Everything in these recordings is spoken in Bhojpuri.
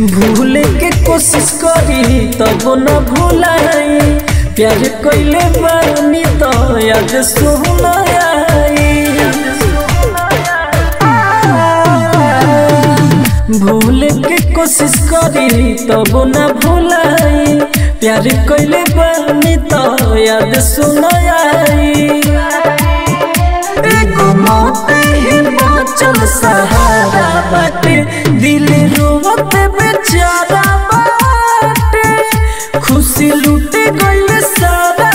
भूले के कोशिश करी तब न भूलाई प्यार कइले बानी तो याद सुनाई भूले के कोशिश करी तब न भूलाई प्यार कइले बानी तो याद सुनाई एगो मौत ही बाँचल सहारा बाटे दिल रोवत बेचारा बाटे खुशी लूटे गइल सारा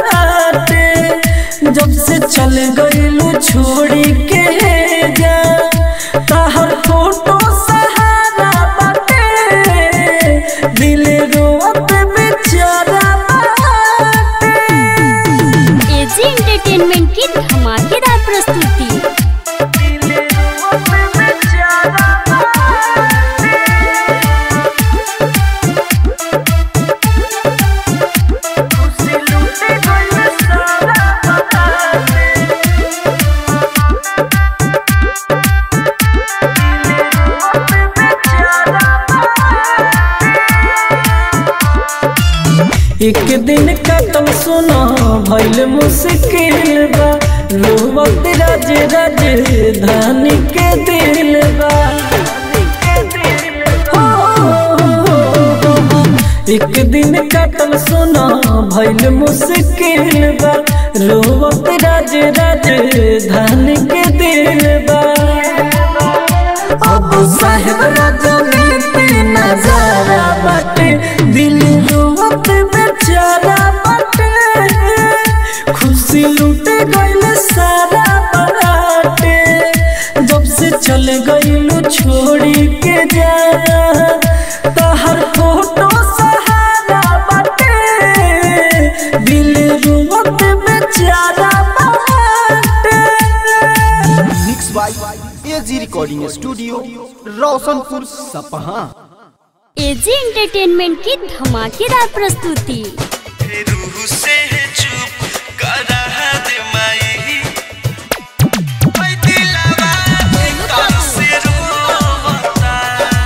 बाटे जब से चल गइलू छोड़ी के जा ताहर फोटो सहारा बाटे दिल रोवत बेचारा बाटे एजी एंटरटेनमेंट की धमाकेदार प्रस्तुति एक दिन कतल सुना भइल मुश्किल बा रोवत राज राज धानी के दिल बा हो, हो, हो, हो। एक दिन कतल सुना भइल मुश्किल बा रोवत राज राज धानी के दिल बा अब साहेब राजनीति नजारा बाटे दिल रोवत बेचारा बाटे खुशी लूटे गइल सारा बाटे जब से चल गइलू छोड़ी के जा तहर फोटो सहारा बाटे दिल रोवत बेचारा बाटे mix by AG recording studio Roshanpur Sapaha AG entertainment की धमाकेदार प्रस्तुति रूह से चुप करा दे माई ओए दिलवा कब से रोवता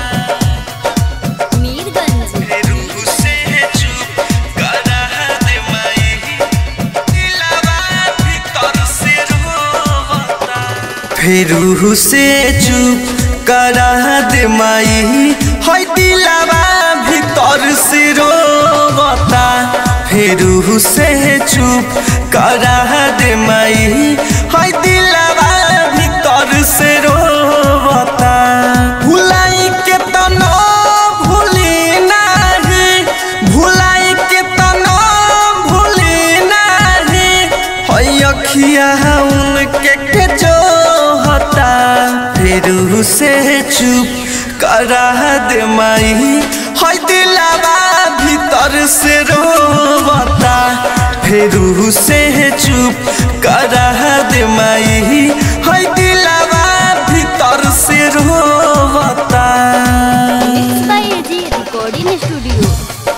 मीरगंज रूह से चुप करा दे माई दिलवा भीतर से रोवता फिर से चुप करा दे माई है दिलवा भीतर से रोवता फिर से चुप करा दे माई है दिलवा भीतर से रोवता भुलाई के तना भूली नाही भुलाई के तना भूली नाही है अखिया उनके के जो होता फिर से चुप करा दे माई है दिलावा भीतर से रोवता फिर से चुप करा दे माई है दिलावा भीतर से रोवता mix by AG recording studio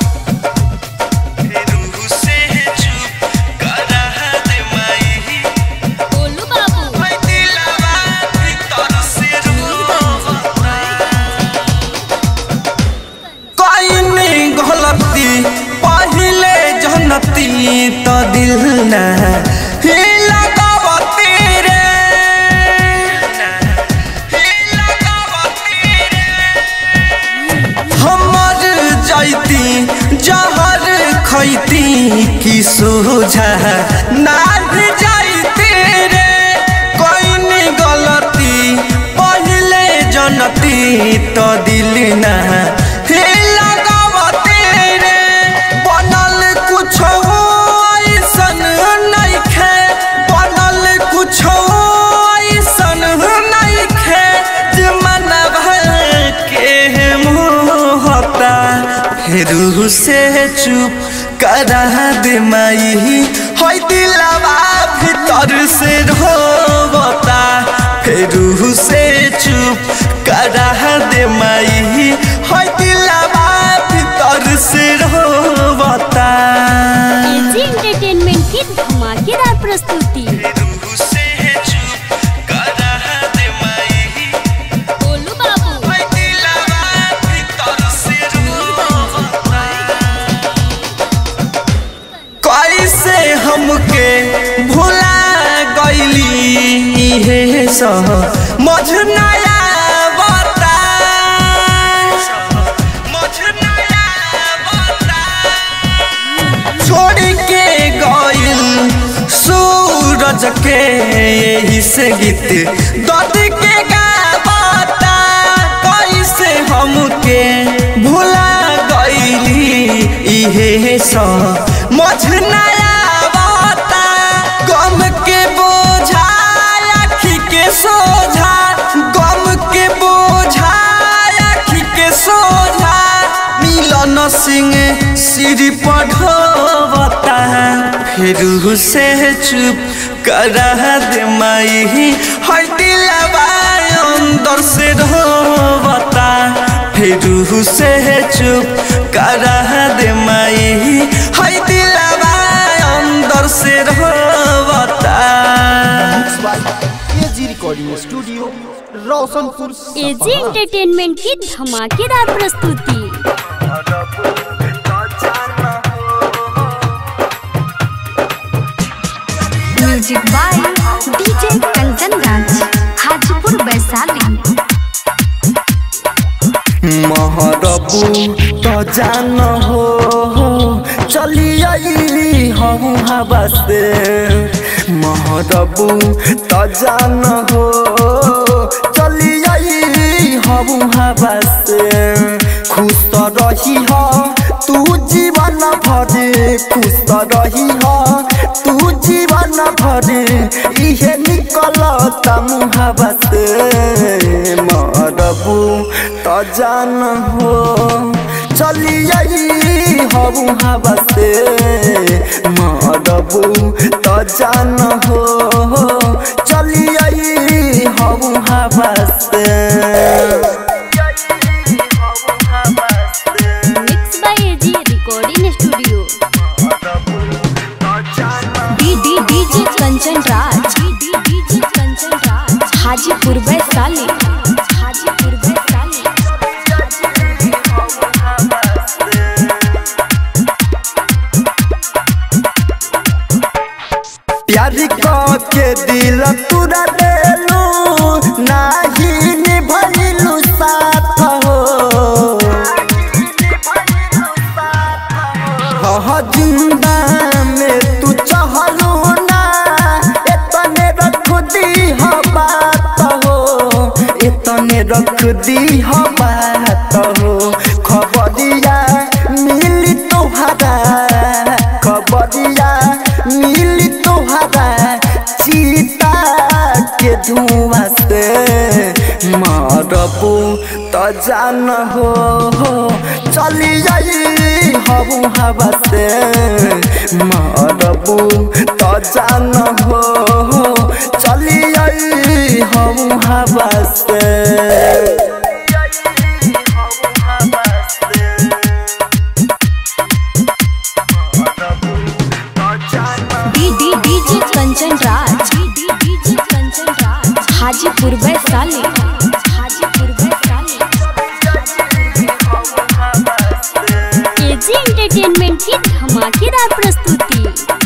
रूह से चुप करा दे माई गोलू बाबू है दिलवा भीतर से रोवता कईनी गलती पहिले जनती तो दिल न ही लगावती रे ही लगावती रे हमर जैती जहर खैती की सोझा नाथ जाइती रे कोई गलती पहले जनती तो दिल ना हे लगावती रे बनल कुछ ऐसन नइखे बनल कुछ ऐसन नइखे जे मनवा के मोहता फिर से चुप करा दे माई है दिलवा भीतर से रोवता फिर से चुप करा दे माई है दिलवा भीतर से रोवता एजी एंटरटेनमेंट की धमाकेदार प्रस्तुति रूह से चुप करा दे माई गोलू बाबू है दिलवा भीतर सह मझनाया बता मझनाया बता छोड़ के गइल सूरज के यही से गीत दर्द के गावता कैसे हमके भुला गइली इहे स मझनाया बता गम के बोझा आखी के सोझा गम के बोझा आखी के सोझा मिलन सिंह सिर पढ़वता फिर से चुप करा दे माई हर दिलवा अंदर से रोवता फिर से चुप करा दे माई हर दिलवा अंदर से रोवता AG recording studio Roshanpur AG entertainment की धमाकेदार प्रस्तुति music by DJ Kanchan Raj Hajipur Vaishali महरबू तो जान हो चली आई हम हवा से महरबू तो जान हो चली आई हम हवा से खुश तो रही हो तू जीवन भर खुश तो रही हो तू जीवन भर इहे निकलता मुहावा से मरबू तो जान हो चली आई हबू हवा से मरबू तो जान हो चली आई हबू हवा से mix by AG recording studio D D DJ Kanchan Raj D D DJ Kanchan Raj Hajipur Vaishali Hajipur Vaishali प्यार के दिल तुरा देलू नाही निभलू साथ हो हाँ जिंदा में तू चहलू ना इतने रख दी हो बात हो इतने रख दी हो बात हो खबरिया मिली तोहरा खबरिया मिली तोहरा चीता के धुआं से मरबू तो जान हो चली जाई हबू हवा से मरबू तो जान हो चली जाई हबू हवा से D D DJ Kanchan Raj D D DJ Kanchan Raj Hajipur Vaishali Hajipur Vaishali AG entertainment की धमाकेदार प्रस्तुति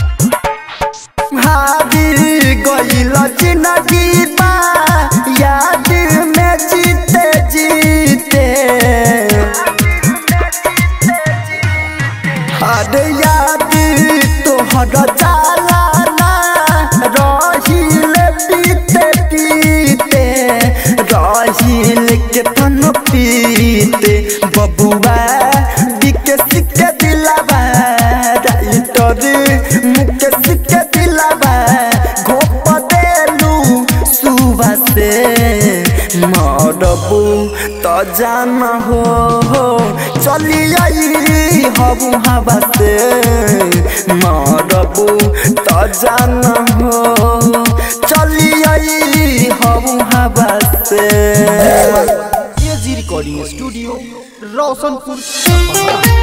हादिर गइल जिंदगी बा याद में जीते जीते हर याद तोहर जाला ना रहिल पीते पीते रहिल के तन पीते बबुआ विकेस के दिलावा राइटर मुकेश के दिलावा घोप देलू सुबह से मरबू तो जान हो चली आई हबू हवा से मरबू तो जान हो चली आई हबू हवा से AG recording studio Roshanpur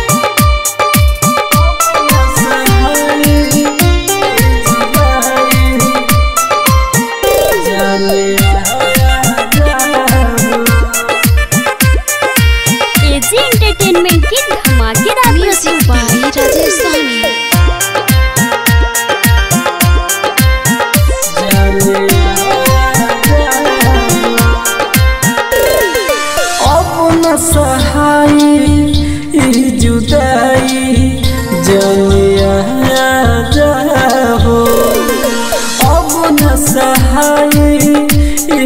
AG entertainment की धमाकेदार म्यूजिक बाय राजेश साहनी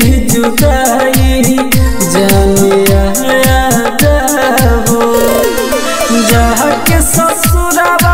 जुदाई जानिया जाबो जहाँ के ससुरबा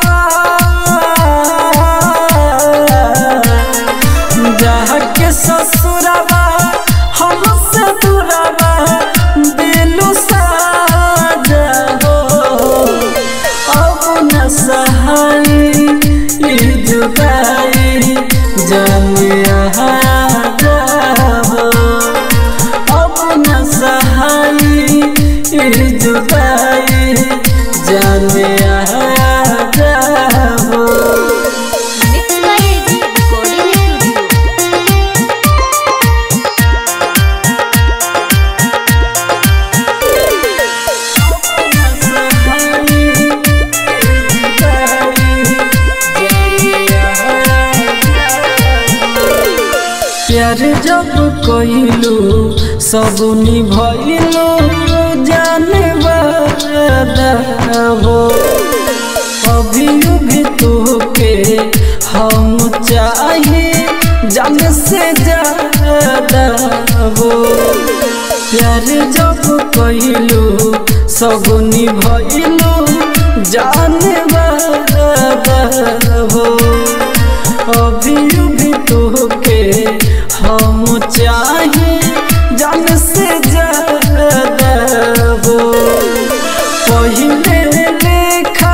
जहाँ के ससुरबा हमसे दूरबा दिलु साजा हो अब न सहाई ई जुदाई जानिया जाबो अब न सहाई ई जुदाई जानिया जाबो mix by AG recording studio प्यार जब कइलू सब निभइलू जाने वाला हो अभी भी तोके हम चाहिए जान से ज्यादा हो प्यार जब कइलू सब निभइलू जाने वाला हो अभी भी तोके हम चाहे जान से ज्यादा हो पहले लेखा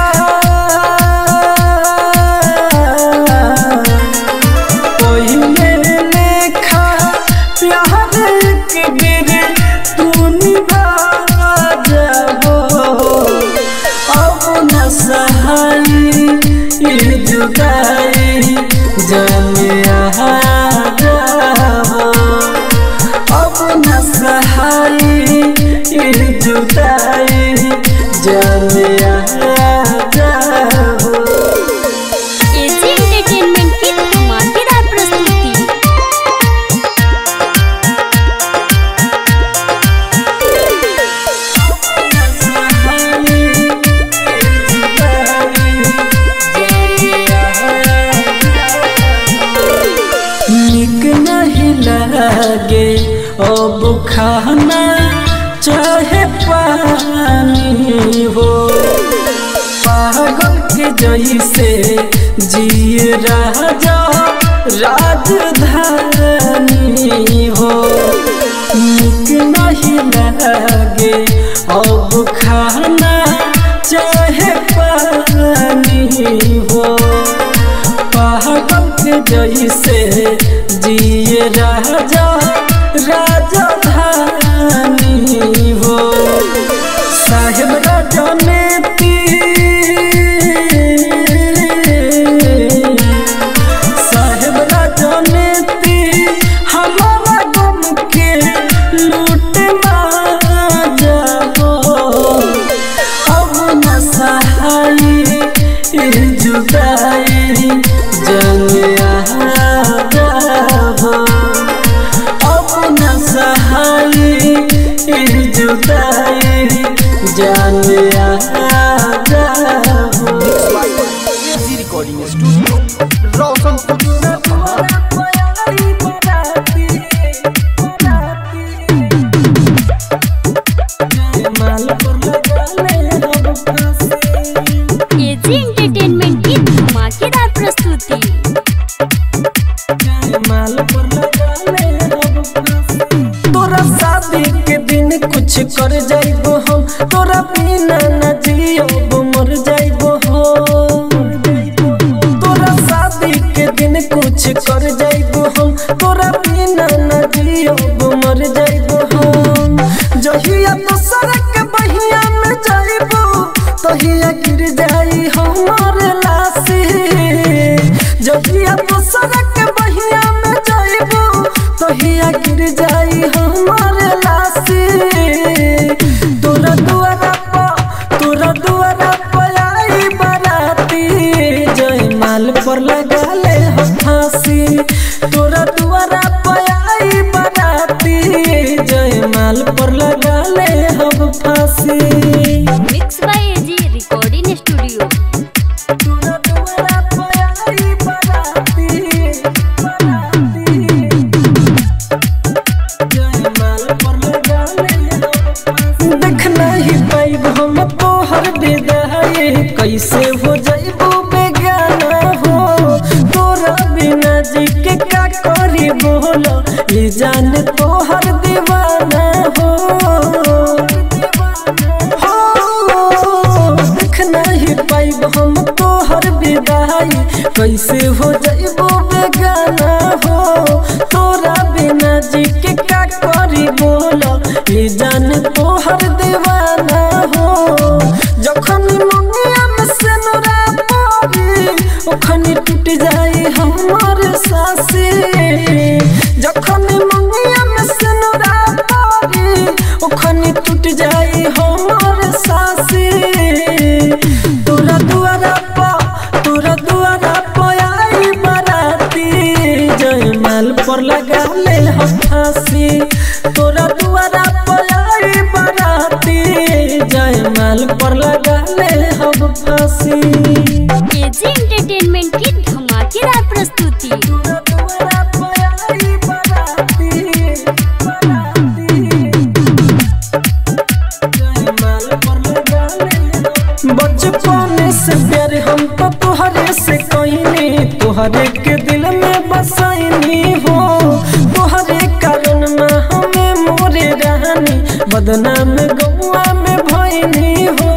पहले लेखा प्यार के बेर तू निभा जाबो अब न सहाई ई जुदाई जानिया जाबो अब न सहाई ई जुदाई जानिया जाबो एजी एंटरटेनमेंट की धमाकेदार प्रस्तुति निक नहीं लागे अब खाना चाहे पानी हो पागल के जैसे जिए राजा राजधानी हो निक नहीं लागे अब खाना चाहे पानी हो पागल के जैसे जिए राजा राजधानी हो साहेब राजा ने साहेब राजा ने हमारा गम के लूट जाओ अब न सहाई ई जुदाई जानिया जाबो अब न सहाई ई जुदाई जानिया जाबो AG recording studio Roshanpur Sapaha AG entertainment की धमाकेदार प्रस्तुति तोरा शादी के दिन कुछ कर जाइबो हम तोरा बिना न जियब मर जाइबो हम तोरा शादी के दिन कुछ कर जाइबो हम तोरा बिना न जियब मर जाइबो हम जहिया तो सड़क बहिया में जाइबो तहिया गिर जाई हमर लाशी जहिया तो सड़क बहिया में जाइबो तहिया गिर जाई हमर लाशी तोरा दुआरा पर तोरा दुआरा पर आई बाराती जय माल पर लगा ले हो फांसी तोरा दुआरा पर आई बाराती जय माल पर लगा ले हम फांसी mix by AG recording studio तोरा दुआरा पर आई बाराती बाराती कैसे हो जाइबो बेगाना हो तोरा बिना जी के का करी बोलो ये जान तोहर दीवाना हो हो देख नहीं पाइब हम तोहर विदाई कैसे हो जाइबो बेगाना हो तोरा बिना जी के का करी बोलो ये जान तोहर दीवाना हो जखन मंगिया में सिनुरा पड़ी ओखनी टूट जाई हमर सासी जखन मंगिया में सिनुरा पड़ी ओखनी टूट जाई हमर सासी तोरा दुआरा पा तोरा दुआरा पयाई बराती जयमाल पर लगा ले हम फांसी तोरा दुआरा पयाई बराती जयमाल पर लगा ले हम फांसी एजी एंटरटेनमेंट की धमाकेदार प्रस्तुति तोरा दुआरा पयाई बराती बराती बचपन से प्यार हम तो तुहरे से कहनी तुहरे के दिल में बसाइनी हो तुहरे कारण में हमें मोरे रहनी बदनाम गौआ में भैनी हो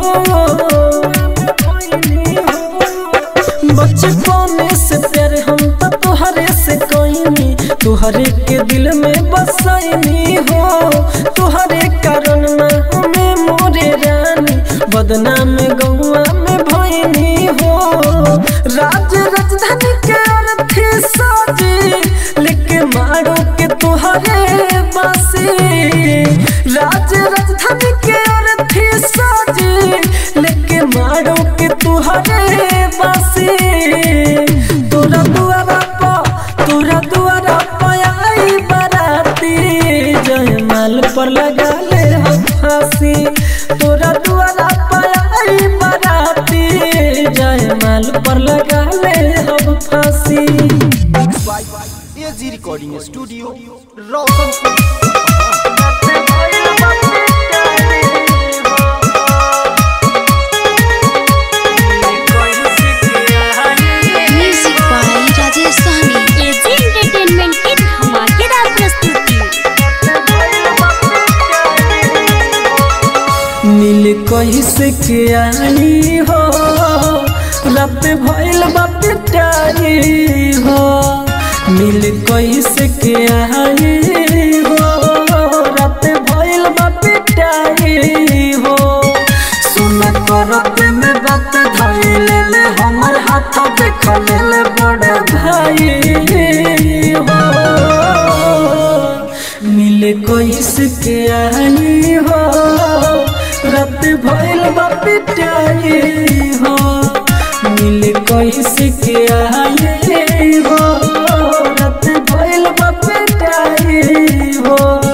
बचपन से प्यार हम तो तुहरे से कहनी तुहरे के दिल में बसाइनी हो तुहरे कारण में हमें मोरे रानी बदनाम गौआ में भैनी हो राज राजधानी के अर्थी साजी लेके मारो के तुहरे बासी राज राजधानी के अर्थी साजी लेके मारो के तुहरे बासी तोरा दुआरा पा तोरा दुआरा पयाई बराती जयमाल पर लगा ले हम फांसी तोरा दुआरा पयाई बराती जयमाल पर लगा ले हम फांसी AG recording studio Roshanpur music by Rajesh Sahni AG entertainment की धमाकेदार प्रस्तुति मिल कैसे के आई हो रात भइल बाप टाई हो मिल कैसे के आई हो रात भइल बाप टाई हो सुन करत में बात धइल ले हमर हाथ देख ले बड़ भाई हो मिले कोइस के आई हो रात भइल बा पिटाई हो मिले कोइस के आई हो रात भइल बा पिटाई हो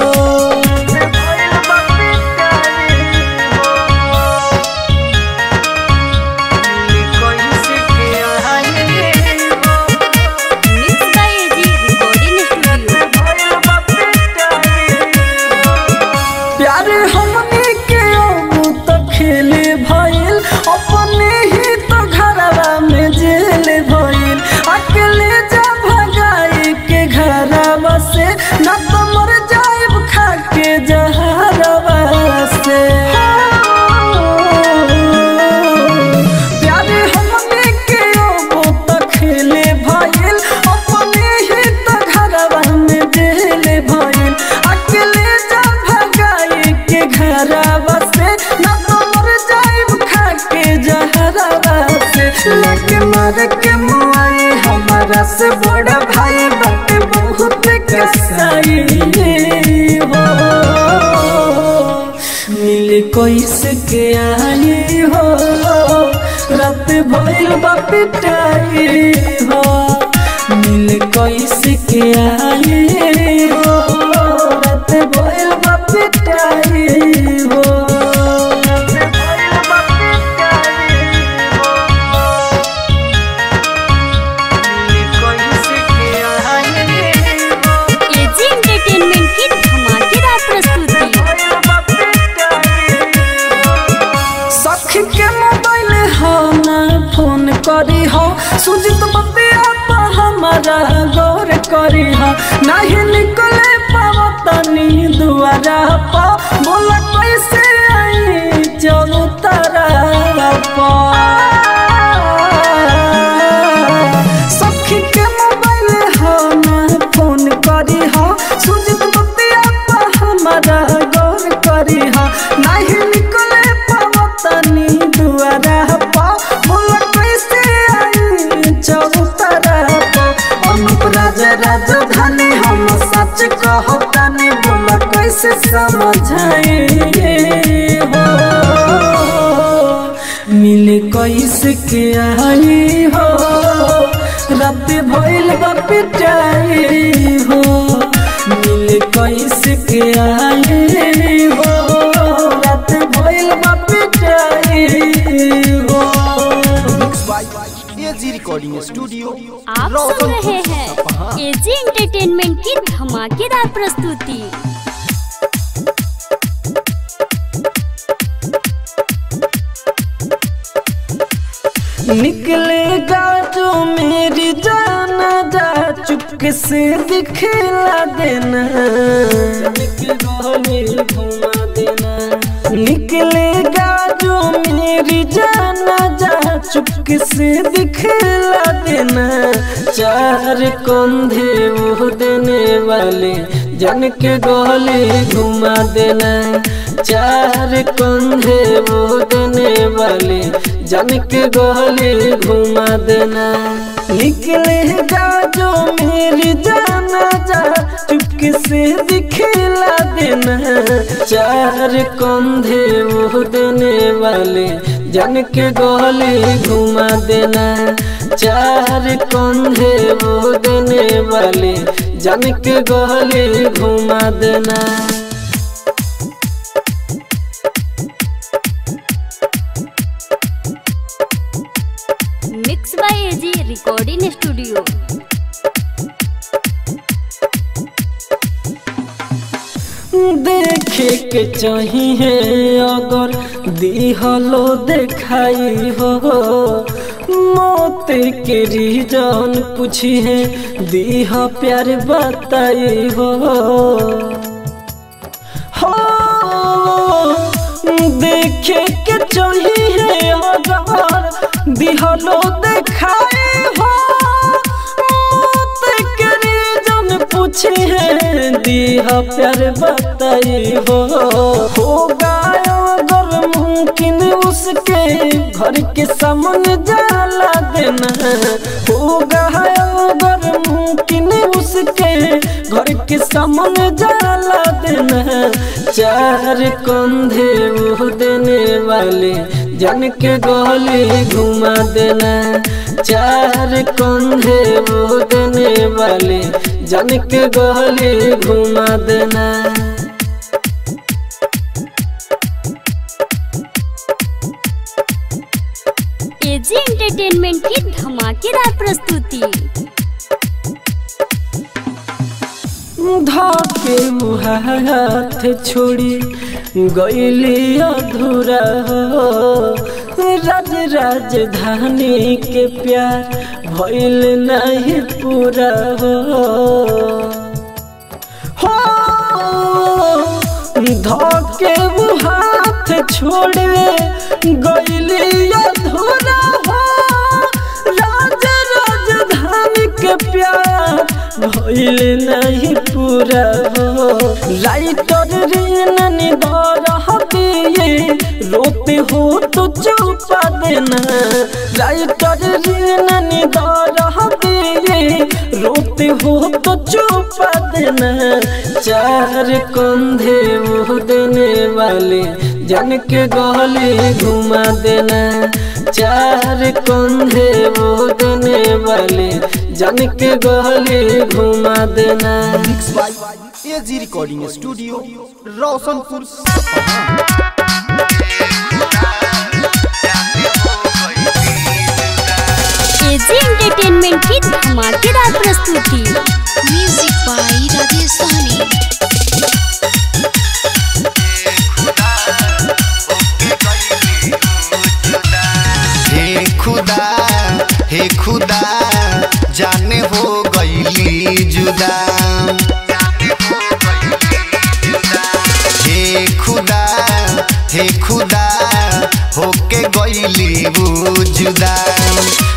mix by AG recording studio प्यार हमने के अब तो खेले भइल अपने ही तो घरवा में जेल भइल अकेले जा भगाई के घरवा से न तो मर जाइब खा के जहरवा से प्यार हमने के अब तो खेले भइल अपने ही तो घरवा में जेल भइल अकेले जा भगाई के घरवा से न तो मर जाइब खा के जहरवा से लगे मर के मुआई हमारा से बड़ा भाई बाटे बहुत कसाई हो मिल कोइस के आई हो रात भइल बा पिटाई हो मिल कोइस के आई हो रात भइल बा पिटाई हो एजी एंटरटेनमेंट की धमाकेदार प्रस्तुति सख के मोबाइल हो न नहीं निकले पावतनी दुआरा पा बोला कैसे आई चलू तारा पा सखी के मोबाइल हो ना फोन करी हो सुजित बतिया पा हमारा गौर करी हो नहीं निकले पावतनी दुआरा पा बोला कैसे आई चलू तारा पा अनुप राजा राजधानी हम सच कहतानी बोला कैसे समझाए हो मिले कैसे के आई हो रात भइल बा पिटाई हो मिले कैसे के आई हो रात भइल बा पिटाई हो mix by AG recording studio आप सुन रहे हैं एजी एंटरटेनमेंट की धमाकेदार प्रस्तुति निकलेगा जो मेरी जाना जा चुपके से दिखला देना घुमा देना निकलेगा जो मेरी जाना जा चुपके से दिखला देना चार कंधे वो देने वाले जन के गोले घुमा देना चार कंधे वो देने वाले जन के गोले घुमा देना निकलेगा जो मेरी जाना जा चुपके से दिखला देना चार कंधे वो देने वाले जन के गोले घुमा देना चार कंधे वो देने वाले जन के गोले घुमा देना mix by AG recording studio देखे के चाहिए अगर दिहलो देखाई हो मौत के रीजन पूछिए दीह प्यार बताई हो हो देखे के चाहिए अगर दिहलो देखाई हो मौत के रीजन पूछे दिह प्यार बताई हो होगा अगर मुमकिन उसके घर के सामने जाला देना होगा अगर मुमकिन उसके घर के सामने जाला देना चार कंधे वो देने वाले जन के गोली घुमा देना चार कंधे वो देने वाले जन के गोली घुमा देना एजी एंटरटेनमेंट की धमाकेदार प्रस्तुति धाके हाथ छोड़ी गईली अधूरा हो राज राजधानी के प्यार भइल नहीं पूरा हो हो धके हाथ छोड़े गईली अधूरा हो राज राजधानी के प्यार भइल नहीं पूरा हो राइटर रीननी दिए रोते हो तो चुपा देना राइटर रीननी दिए रोते हो तो चुपा देना चार कंधे वो देने वाले जन के गले घुमा देना चार कंधे वो देने वाले जन के गले घुमा देना mix by AG recording studio Roshanpur Sapaha AG entertainment की धमाकेदार प्रस्तुति म्यूजिक बाई राजेश सहनी हे खुदा हे खुदा जाने हो गईली जुदा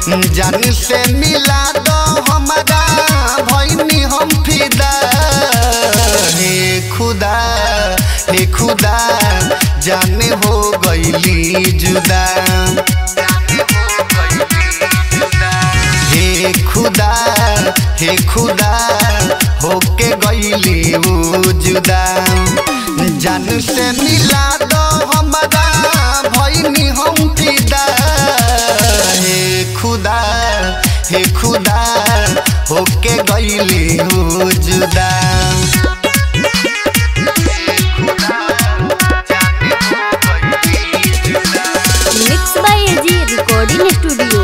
जान से मिला दो हमारा भैनी हम फिदा हे खुदा हे खुदा जाने हो गईली जुदा हे खुदा हे खुदा होके गईली ऊ जुदा जान से मिला दो हमारा भैनी हम फिदा हे खुदा हे खुदा होके गईली ऊ जुदा mix by AG recording studio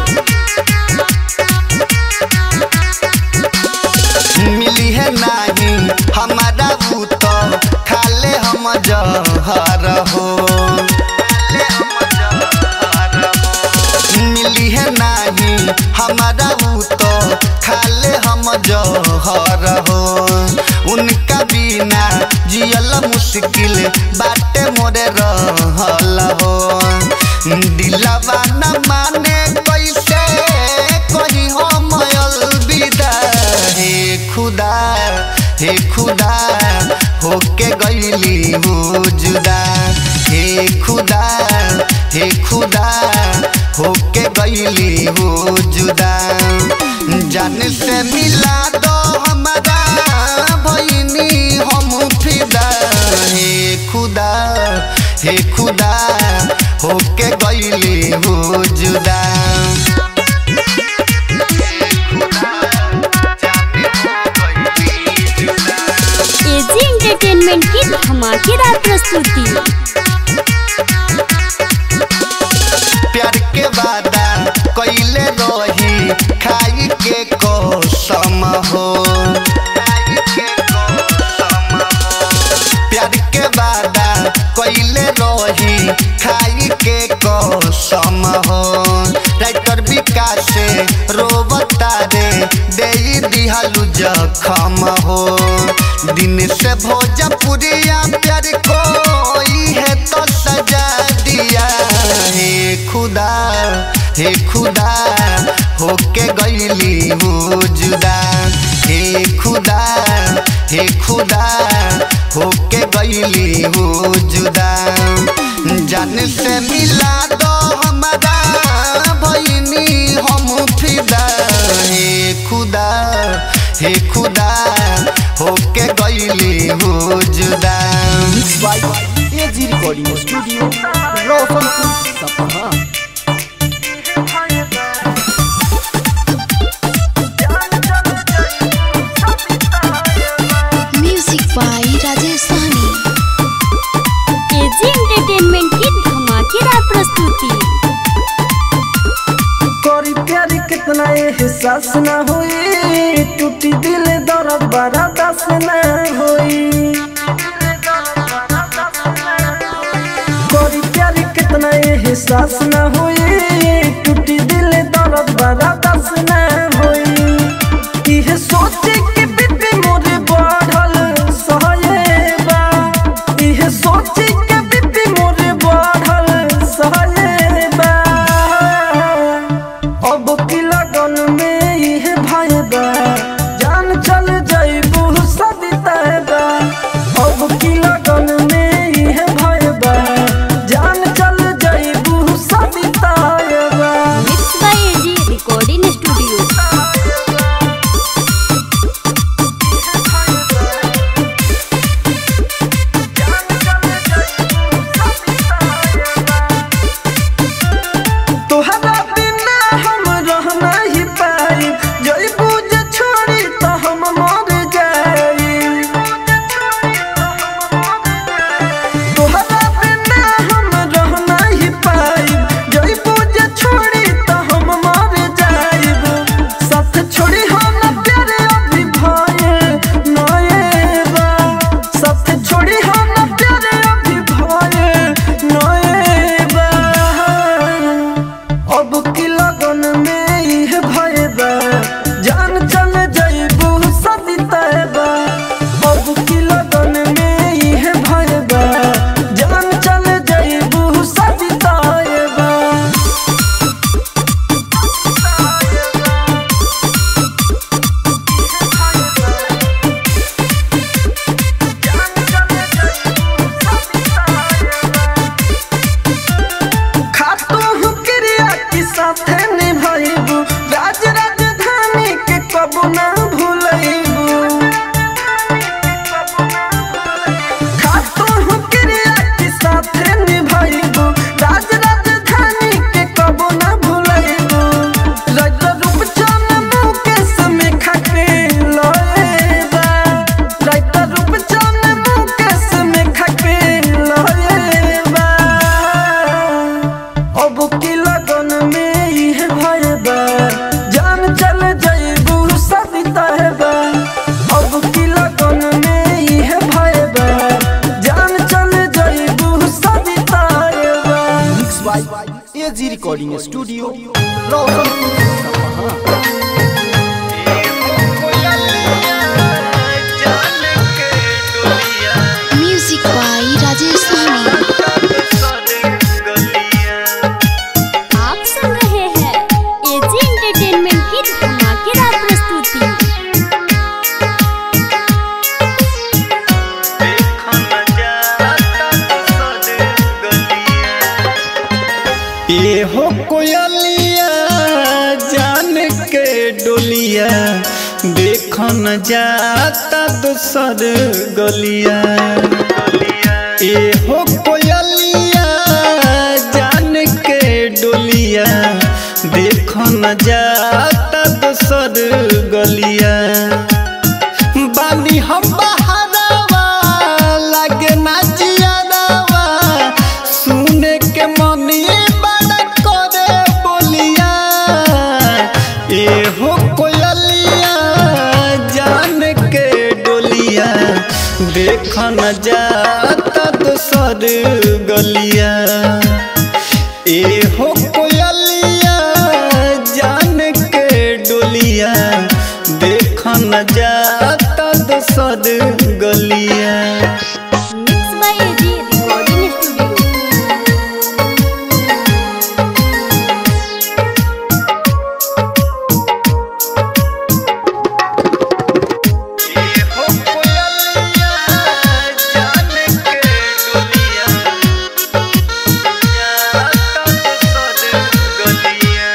मिली है नहीं हमारा ऊ तो खाले हम जहर हो मिली है नहीं हमारा ऊ तो खाले हम जहर हो उनका बिना जियल मुश्किल बाटे मोरे रहल हो दिलवा न माने कैसे कही हम अलविदा हे खुदा हे खुदा होके गईली हो जुदा हे खुदा हे खुदा होके गईली हो जुदा जान से मिला दो हमारा भैनी हम फिदा हे खुदा हे खुदा होके गईली हो जुदा एजी एंटरटेनमेंट की धमाकेदार प्रस्तुति प्यार के वादा कैले रही खाई के कसम हो प्यार के वादा कैले रही खाई के कसम हो राइटर विकास से रोबता रे दे दिहालू जखम हो दिन से भोजपुरिया प्यार कोई है तो सजा दिया हे खुदा हे खुदा होके गईली हो जुदा हे खुदा हे खुदा होके गईली हो जुदा जान से मिला दो हमारा भैनी हम फिदा हे खुदा हे खुदा होके गईली हो जुदा by AG recording studio Roshanpur Sapaha music by Rajesh Sahni AG entertainment की धमाकेदार प्रस्तुति करी प्यारी कितना एहसास ना होई टूटी दिल दर्द बड़ा दस ना होई करी प्यारी कितना एहसास ना होई टूटी दिल दर्द बड़ा दस ना होई इह सोचे कि बीपी मोरे बढ़ल सहयबा इह सोचे कि बीपी मोरे बढ़ल सहयबा अब की लगन में यह भाई बा जान चल जाइबू सदिता अब की लगन में यह भाई बा जान चल जाइबू सदिता mix by AG recording studio तोहरा बिना हम रह नहीं पाई जइबू जे छोड़ी तो हम मर जाई तोहरा बिना हम रह नहीं पाई जइबू जे छोड़ी तो हम मर जाइब साथ छोड़ी हम प्यारे अभी भये नएबा साथ छोड़ी हम प्यारे अभी भये नएबा अब की लगन में यह भय बा जान चल जाइबू सदिता अब की लगन में यह भय बा जान चल जाइबू सदिता recording studio Roshanpur Sapaha music by Rajesh सहनी आप सुन रहे हैं एजी एंटरटेनमेंट की धमाकेदार प्रस्तुति ये हो कोयलिया जान के डोलिया देख न जाता दूसर गलिया ये हो कोयलिया जान के डोलिया देख न जाता दूसर गलिया बानी हम बहारावा लागे ना जियारावा सुने के मनी बड़ा करे बोलिया ए हो कोयलिया जान के डोलिया देख न जाता दूसर गलिया ए हो कोयलिया जान के डोलिया देख न जाता दूसर गलिया mix by AG recording studio हो कोयलिया जान के डोलिया जाता दूसर गलिया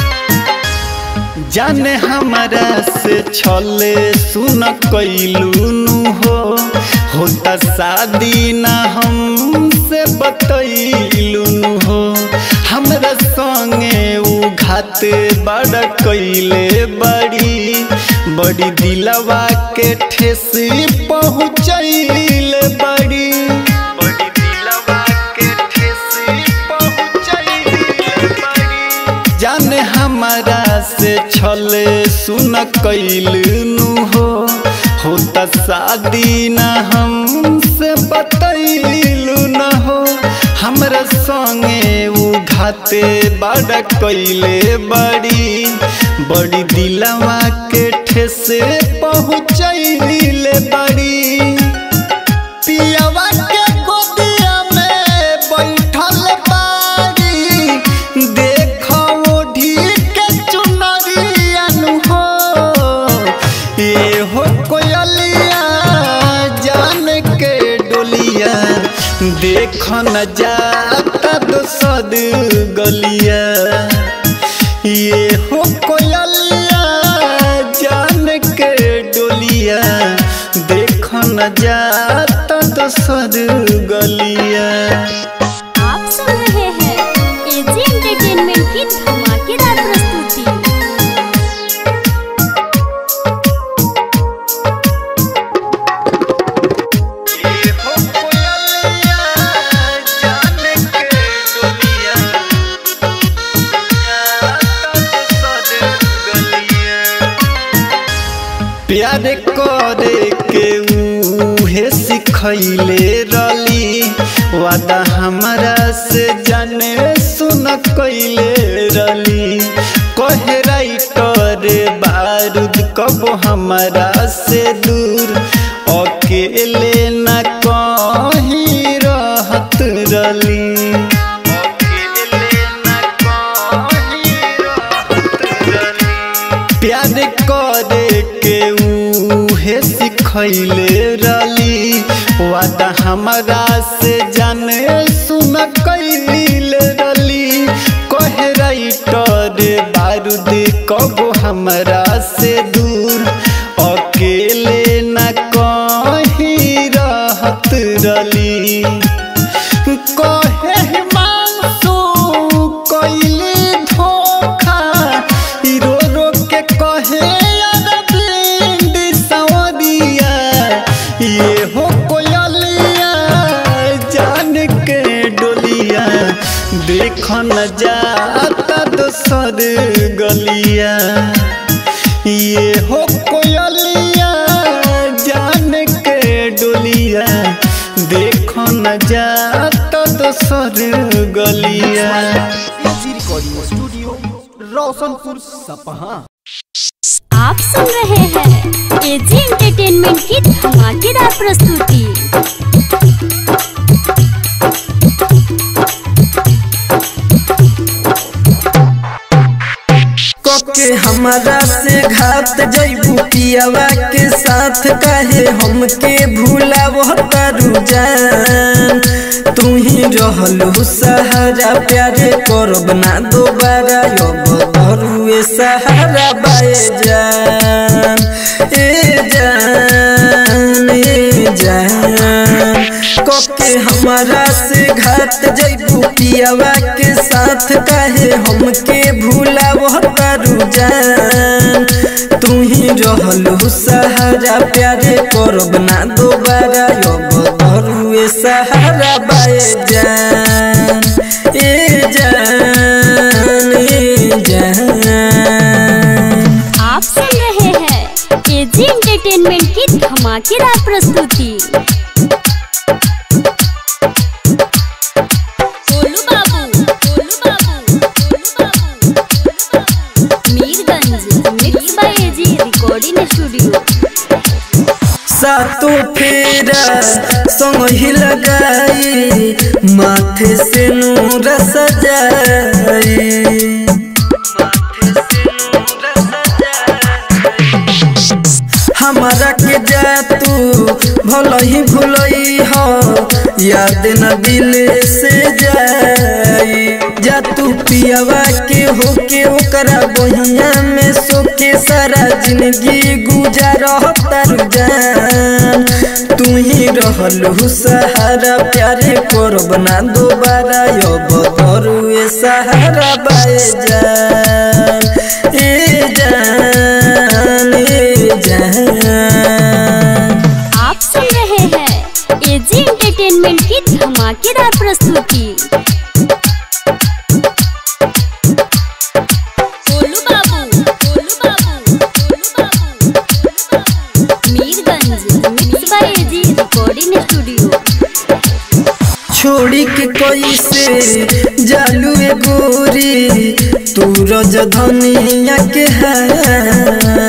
जाने हमारा से छले सुन कैलू हो होता शादी ना हमसे बतैलू हो हमरा संगे उ घात बड़ कैले बड़ी बड़ी दिलवा के ठेस पहुँचैले बड़ी बड़ी दिलवा के ठेस पहुँचैले बड़ी जाने हमारा से छले सुन कैलू हो होता शादी न हमसे बतैलू न हो हमरा संगे उ घाते बड़ा कैले बड़ी बड़ी दिलवा के ठेसे पहुँचैले बड़ी पियवा के गोदिया में बैठल बाड़ी देखो ओढ़ी के चुनरियन हो ये हो कोयलिया जान के डोलिया देख न जाता दोसर गलिया ये हो कोयलिया जान के डोलिया देख न जाता दोसर गलिया आप सुन रहे हैं एजी एंटरटेनमेंट की धमाकेदार प्रस्तुति ये हो कोयलिया जान के डोलिया जाता दोसर गलिया प्यार करे के उहे सिखैले रली वादा हमरा से जाने सुन कैले रली कहे राइटर बारूद कब हमरा से दूर अकेले न कहीं रहत रली अकेले न कहीं रहत रली प्यार करे के उहे सिखैले रली वादा हमरा से जाने सुन कैले रली कहे राइटर बारूद कबो हमरा से दूर अकेले न कहीं रहत रली कहे हिमांशु कैली धोखा ई रो रो के कहे अरविंद सवरिया ये हो कोयलिया जान के डोलिया देख न जाता दोसर गलिया ये हो कोयलिया जान के डोलिया देख न जाता दोसर गलिया AG recording recording studio Roshanpur Sapaha आप सुन रहे हैं एजी एंटरटेनमेंट की धमाकेदार प्रस्तुति के हमारा से घात जैबू पियावा के साथ कहे हमके भूला वो तारू जान तू ही रहलू सहारा प्यारे करब ना दोबारा अब धरुए सहारा बाए जान ए जान ए जान कोके हमारा से घात जैबू पियावा के साथ कहे हमके भूला वो तारू जान तू ही रहलू सहारा प्यारे करब ना दोबारा अब धरुए सहारा बाए जान ए जान ए जान आप सुन रहे हैं एजी एंटरटेनमेंट की धमाकेदार प्रस्तुति गोलू बाबू गोलू बाबू गोलू बाबू गोलू बाबू Mirganj mix by AG recording studio सातों फेरा संग ही लगाई माथे से नूर सजाई हमारा के जा तू भल ही भूलई हो याद न दिल से जाई जा तू पियावा के होके ओकरा बहिया में सोके सारा जिंदगी गुजार तारू जान तू ही रहलू सहारा प्यारे करब ना दोबारा अब धरुए सहारा बाए जान ए जान ए जान आप सुन रहे हैं एजी एंटरटेनमेंट की धमाकेदार प्रस्तुति गोलू बाबू गोलू बाबू गोलू बाबू गोलू बाबू Mirganj mix by AG recording studio छोड़ी के कोई से जालू ए गोरी तू रज धनिया के है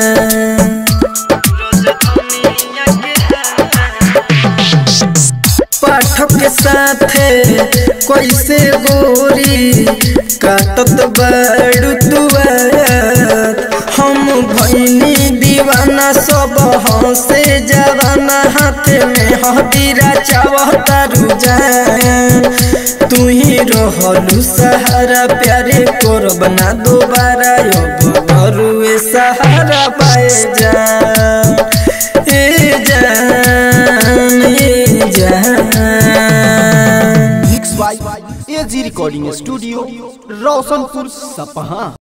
पाठक के साथे कैसे गोरी काटत बड़ू तुआत हम भैनी दीवाना सब हंसे जवाना हाथ में हदीरा चावतारू जान तू ही रहलू सहारा प्यारे करब ना दोबारा अब घरुए सहारा पाए जान ए जान ए जान mix by AG recording studio Roshanpur सपहा